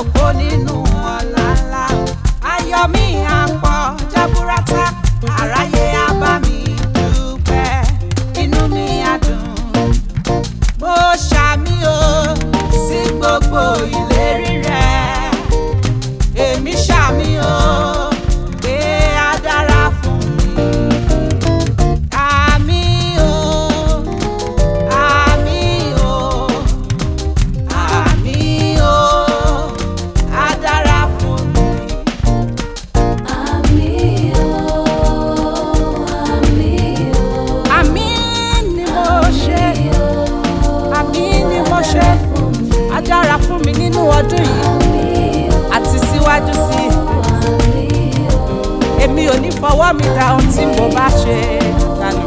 jókòó nínú ọ̀la ńlá o. ayọ̀ mi á pọ̀ jaburata àráyé á bá mi dúpẹ́ inú mi á dùn mo ṣàmì o sí gbogbo ìlérí rẹ èmi ṣàmì o pé á dára fún mi. Àmì o, àmì o, àmì o, á dára fún mi. Àmì ni mo ṣe, àmì ni mo ṣe, á dára fún mi nínú ọdún yìí àti síwájú sí i. Èmi ò ní fọwọ́ mi da ohun tí mo bá ṣe dànù.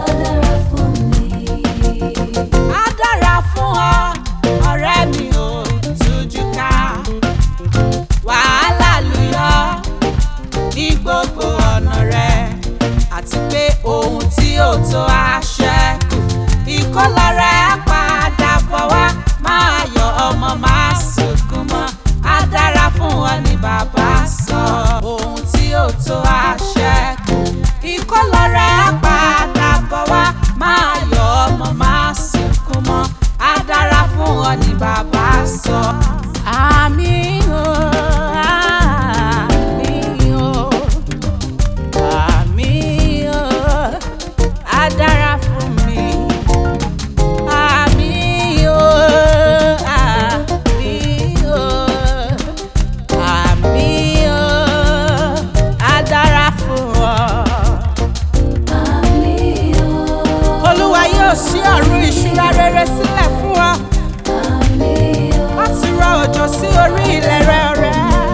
Á dára fún ọ, ọ̀rẹ́ mi ò tújú ká. Wàhálà lùyọ ní gbogbo ọ̀nà rẹ̀ àti pé ohun tí ò tó á ṣẹ́kù. Ìkólọ́rẹ́ á padà bọ̀ wá, máa yọ ọmọ máa sunkún mọ́. Á dára fún ọ ní bàbá sọ. Ohun tí ò tó á ṣẹ́kù. Ìkólọ́rẹ́ á padà bọ̀ wá, máa yọ ọmọ máa sunkún mọ́. Á dára fún ọ ní bàbá sọ. Àmì o, àmì o. Àmì o, á dára fún mi. Àmì o, àmì o, àmì o, á dára fún ọ. Olúwa yóò ṣí ọ̀run ìṣúra rere sílẹ̀ fún ọ láti rọ òjò sí orí ilẹ̀ rẹ rẹ.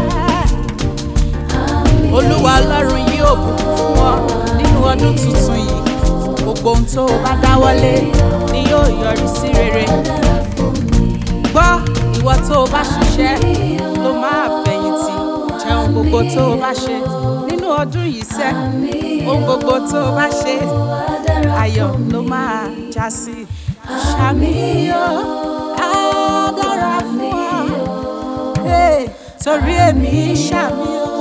Olúwa Ọlọ́run yóò bùkún fún ọ nínú ọdún tuntun yìí. Gbogbo ohun tó o bá dáwọ́lé ni yóò yọrí sí rere. Gbọ́ ìwọ tó o bá ṣiṣẹ́ ló máa fẹ̀yìntì. Jẹun gbogbo tó o bá ṣe nínú ọdún yìí sẹ́. Ohun gbogbo tó o bá ṣe ayọ̀ ló máa já sí. Ṣàmìyàn á dára fún ọ. Hey, torí èmi ṣàmì o.